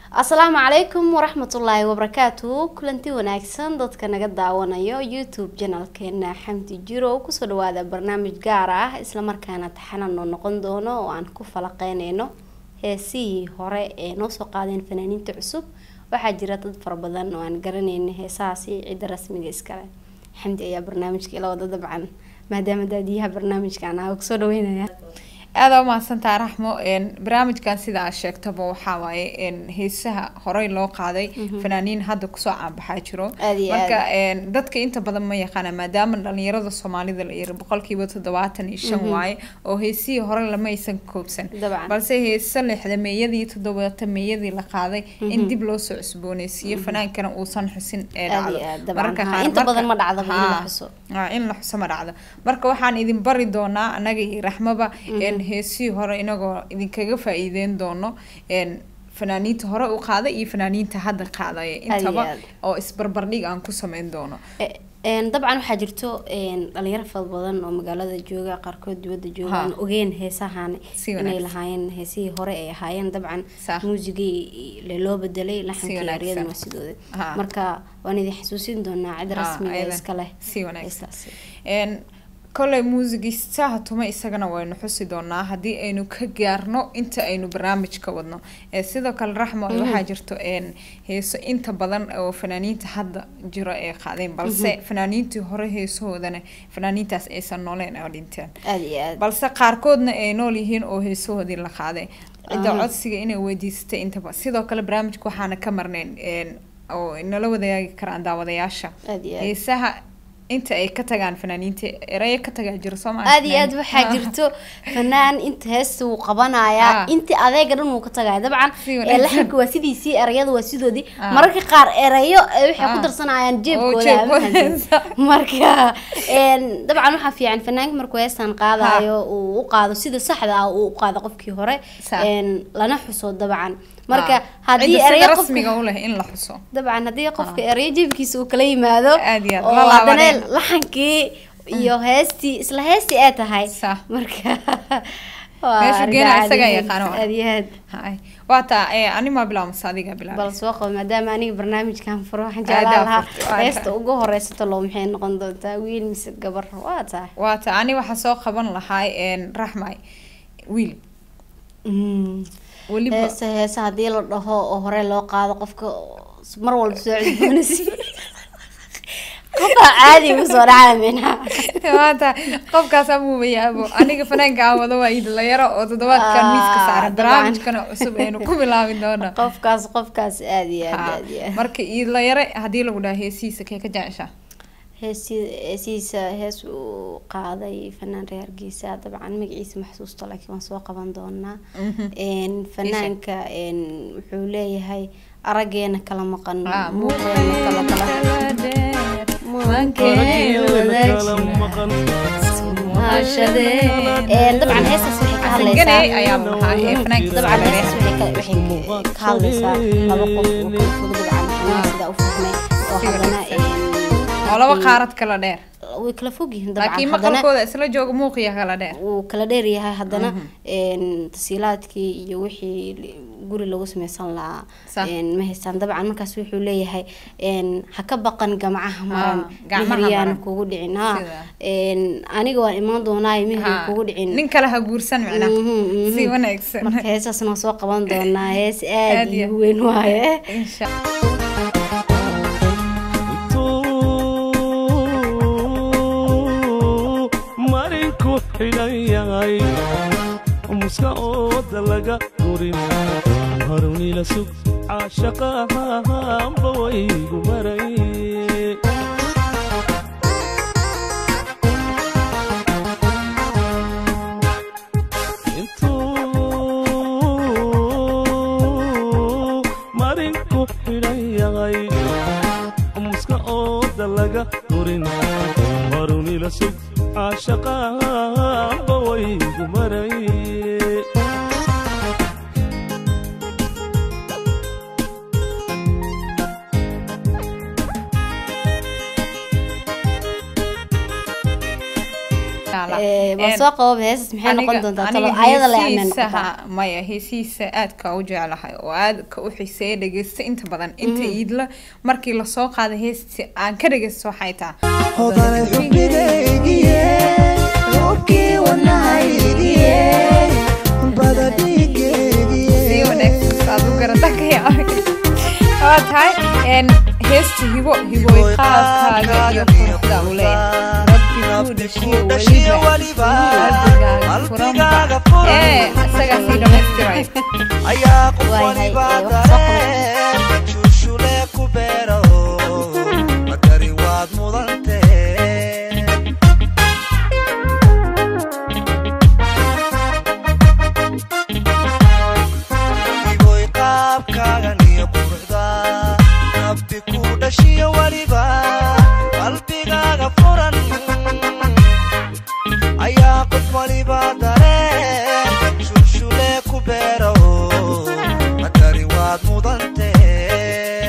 asalaamu calaykum waraxmatullaahi wabarakaatu kulanti wanaagsan dadka naga daawanayo youtube janalkeena xamdi jiro kusoo dhawaada barnaamij gaar ah islamarkaana taxanano noqon doono oo aan ku falaqeyneyno heesihii hore ee noo soo qaadeen fanaaniinta cusub waxaa jira dad fara badan oo aan garaneyna heesahaasi cidda rasmiga iskale xamdi ayaa barnaamijka ila wada dabcan maadaama daadiyaha barnaamijkan ah kusoo dhaweynaya aada umahadsantaa raxmo barnaamijkan sida aad sheegtaba waxaa waaye heesaha horey loo qaaday fanaaniin hadda kusoo caanbaxaa jiro Aad iyo marka dadka inta badan ma yaqaana maadaama dhalinyarada soomaalida la yiri boqolkiiba toddobaatan iyo shan waaye oo heesihii hore lama aysan koobsan Dabcan. balse heesa lixdameeyadii toddobaatameeyadii la qaaday in dib loo soo cusbooneysiiyo fanaankana uusan xusin ee Aad iyo dhacdo aad, dabcan. Marka Ha, qaar- inta badan marka- ma dhacdaba in la Ha. xuso. Ah, in la xuso ma dhacdo marka waxaan idin bari doonaa anaga iyo raxmaba een heesihii hore inagoo idinkaga faa-iideyn doono een fanaaniinta hore u qaaday iyo fanaaniinta hadda qaadaya intaba aad. oo isbarbardhig aan ku sameyn doono Eh, een, dabcan waxaa jirto een, dhalinyaro fara badan oo magaalada jooga qaarkood dibadda jooga Ha. aan ogeen heesahan Si inay wanaagsan. lahaayeen heesihii hore ay ahaayeen dabcan Sax. muusigii le loo bedelay laxankii wanaagsan. eryadana waa sidooda Ha. marka waan idin xasuusin doonaa cid Ha, rasmiga ayadan. iska leh Si wanaagsan. heestaasi. een koley muusigiisaha tuma isagana waynu xusi doonaa haddii aynu ka gaarno inta aynu barnaamijka wadno ee sidoo kale raxmo waxaa jirto een heeso inta badan oo fanaaniinta hadda jiro ay qaadeen balse fanaaniintii hore heesahoodana fanaaniintaas aysan nooleen oo dhinteen aad iyo aad balse qaarkoodna ay nool yihiin oo heesahoodii la qaaday cidda Aha. codsiga inay weydiisatay intaba sidoo kale barnaamijka waxaana ka marnayn een oo nala wadaagi karaan daawadayaasha aad iyo aad heesaha inta ay ka tagaan fanaaniinta erayo ka tagaa jiro soo maa aad iyo aad waxaa jirto fanaan inta heesta wuu qabanayaa Ah. intii adeega dhan wuu ka tagaya dabcan Si ee wanaagsan. laxanka waa sidiisii erayada waa sidoodii Ah. mararka qaar erayo eh, waxay ku Ah. darsanayaan jeebkooda jeebkooda. ama hanti. marka een, dabcan waxaa fiican fanaanka markuu heestan qaadayo uu u qaado sida saxda ah uu u qaado qofkii hore Sax. een, lana xuso dabcan marka Ah. haddii Cidda sida erayo rasmiga qofka u leh in la xuso dabcan haddii qofka erayo jeebkiisa uu kala yimaado Aad iyo aad, oo la haddana laabaneen. laxankii iyo heestii isla heestii ay tahay Sax. marka waa Meesha arrin geena caadi isagaa ah. yaqaano. aad iyo aad Hay. waa taa ee animaa bilaabmasa adiga bilaab bal soo qabo maadaama aniga barnaamijkan furo waxaan Aadaa jeclaan lahaa furto, waa heesta tahay. ugu horeysato loo maxay noqon doontaa wiil mise gabar waa tahay waa taa ani waxaa soo qaban lahaa een raxmay wiil weliba heesa heesa haddii la dhaho oo hore loo qaado qofka mar walba soo cusboonaysi qofaa caadi ugu soo dhacaya minaha waa taa qofkaas amuuba yaabo aniga fanaanka aan wado waa idlayaro oo toddobaadkan Ah, miiska saaran dabcan. barnaamijkana cusub aynu ku bilaabi doona qofkaas qofkaas aad iyo aad Ha. aad iyo aad marka idlayare haddii lagu dhaha heesihiisa kee ka jeceshaa heesi heesihiisa hees uu qaaday fanaan reer hargeysa dabcan magaciisa maxsuusta laakiin waan soo qaban doonaa een fanaanka een wuxuu leeyahay arageena kala maqan Ah, muuqeena kala kala Mankeena wadaagsi. Een, dabcan heestaas waxay ka hadlaysaa Ganay ayaa maxaa ee fanaanka dabcan Soomaaliyeed. heestaas waxay ka- waxay ka- ka hadlaysaa laba qof oo kala fog dabcan fanaan sidaa u fahmay oo Si haddana wanaagsan. een, oo laba qaarad kala dheer way kala fog yihiin dabcan laakiin haddana maqalkooda isla jooga muuqiya kala dheer wuu kala dheer yahay haddana een tasiilaadkii iyo wixii li- guri lagu sameysan lahaa Sax. een ma haystaan dabcan markaas wuxuu leeyahay een ha ka baqan gamcaha maran gacmaha mihiryaana maran. kugu dhicin ha Sida. een aniga waan imaan doonaayo mihir Ha, kugu dhicin nin kale ha guursan Mhm, macnaha mhm. si wanaagsan marka heesaasna waan soo qaban doonaa hees aad Aad iyo- iyo weyn waaye insha marinku xidhan yahay muska ooda laga gurin harunila sug caashaqahanba waygu maray intuu marinku xidhan yahay muska ooda laga gurin harunila sug caashaqahanba waygu maray Eh, bal soo qabo heesas maxay noqon Aniga- doontaa aniga talo ayada la ameen heesihiisaha- maya heesihiisa aadka u jeclahay oo aadka u xiiseeya dhegeysta inta badan inta iidla markii lasoo qaada heesti aan ka dhegeysto waxay tahay hodanay xubnigaygiye roobkii wadnahaygiye bada si dhiigaygiye wanaagsan saad u garata ka yaabay waa tahay een, heesta hibo hiboy qaabkaaga iyo quruxda u leeyahay rabbi kuu dhashiyo weliba qalbigaaga furan ee isagaa sii dhammaystiray ayaa qof Waayahay, waliba ee, wax soo dareen shushule ku beero madari waad mudantee iboy qaabkaagan iyo quruxda rabbi ku dhashiyo weliba qalbigaaga furan ayaa qof waliba dareen shushule ku beero madari waad mudantee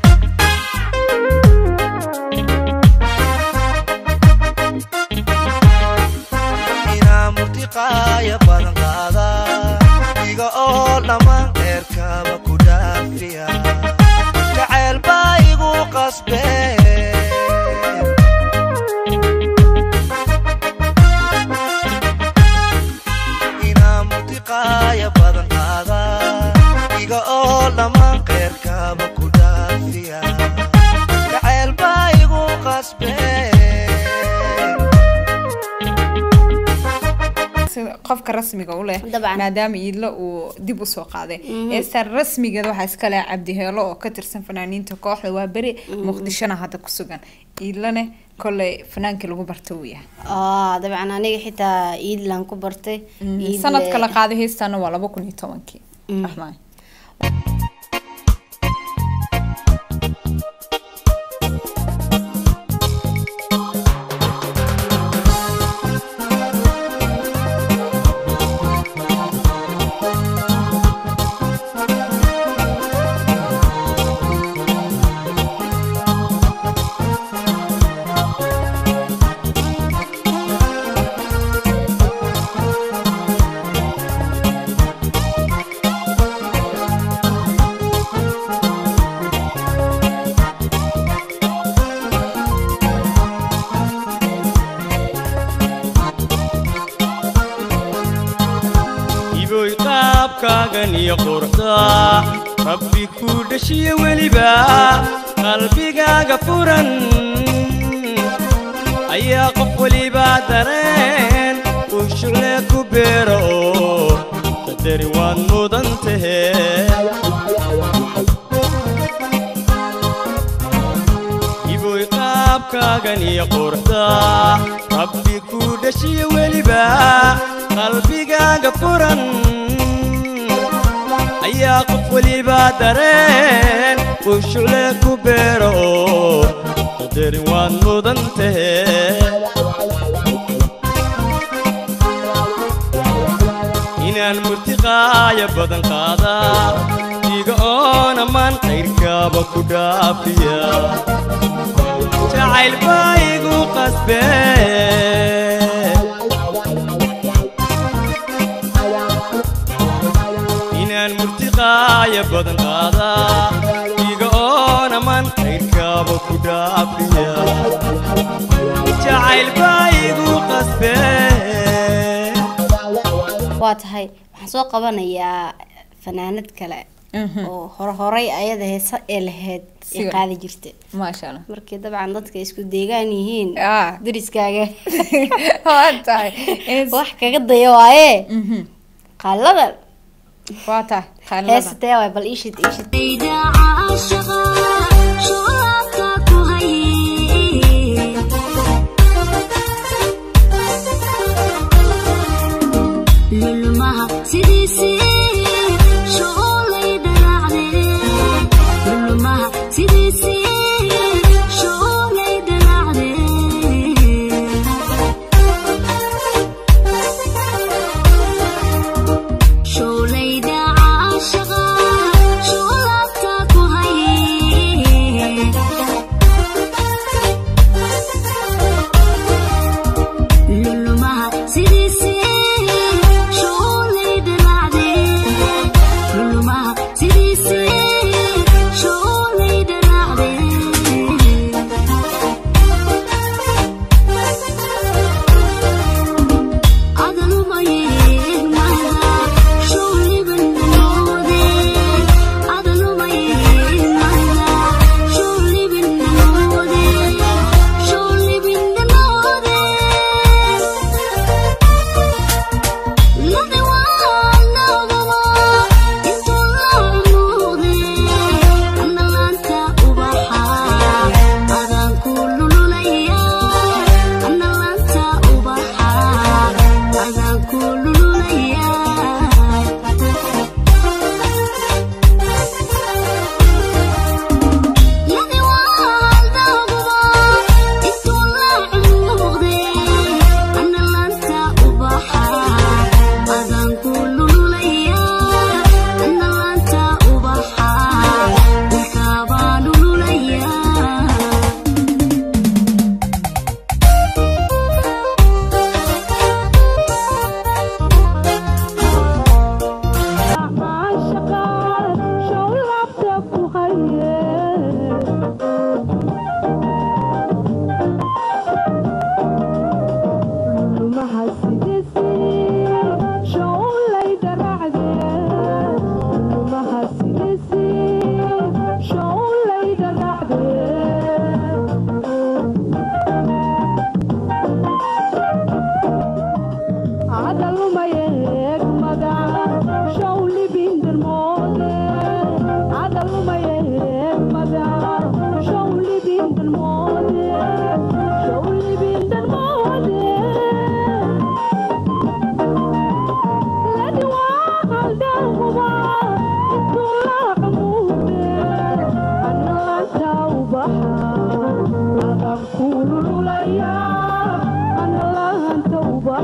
inaa murtiqaaya badan qaada iga oo dhammaan dheerkaba ku dhaafiya jacayl baa igu qasbe inaa murtiqaaya badan qaada iga oo dhammaan qeyrkaba ku dhaafiya jacayl baa igu qasbe sida qofka rasmiga u leh Dabcan. maadaama iidlo uu dib usoo qaaday heestaan rasmigeeda waxaa iska leh cabdiheelo oo ka tirsan fanaaniinta kooxda waa beri muqdishona hadda ku sugan iidlane kolley fanaankii lagu barta uu yahay ah dabcan aniga xitaa iidlan ku bartay Iid sanadka le- la qaaday heestaana waa laba kun iyo tobankii Raxmaan. iboy qaabkaagan iyo quruxda rabbi ku dhashiyo weliba qalbigaaga furan ayaa qof weliba dareen uu shucle ku beero oo qadari waad mudan tahe iboy qaabkaagan iyo quruxda rabbi ku dhashiyo weliba qalbigaaga furan ayaa qof weliba dareen uu shucle ku beero oo qadarin waad mudan tahe inaan murtiqaaya badan qaada iga oon ammaan qayrkaaba ku dhaafiya jacayl baa igu qasbe inaan murtiqaaya badan qaada iga oon ammaan qayrkaaba ku dhaafiya jacayl baa igu qasbe waa tahay waxaan soo qabanayaa fanaanad kale Mhm. oo hore horay ayada heesa ee lahayd ee Siga. qaadi jirta maasha allah markii dabcan dadka isku deegaan yihiin Ah. dariskaaga waa tahay Hees- wax kaga daya waaye Mhm. qaaladan waa tahay qaylada. heesatee waay bal iishid iishid Ida caashaqa shuclaabka ku hayay lulmaha sidiisii shuculay dhalacdee lulmaha sidiisii shuculay dhalacdee shulayda caashaqa shuclaabka ku hayay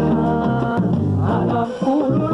anaan kula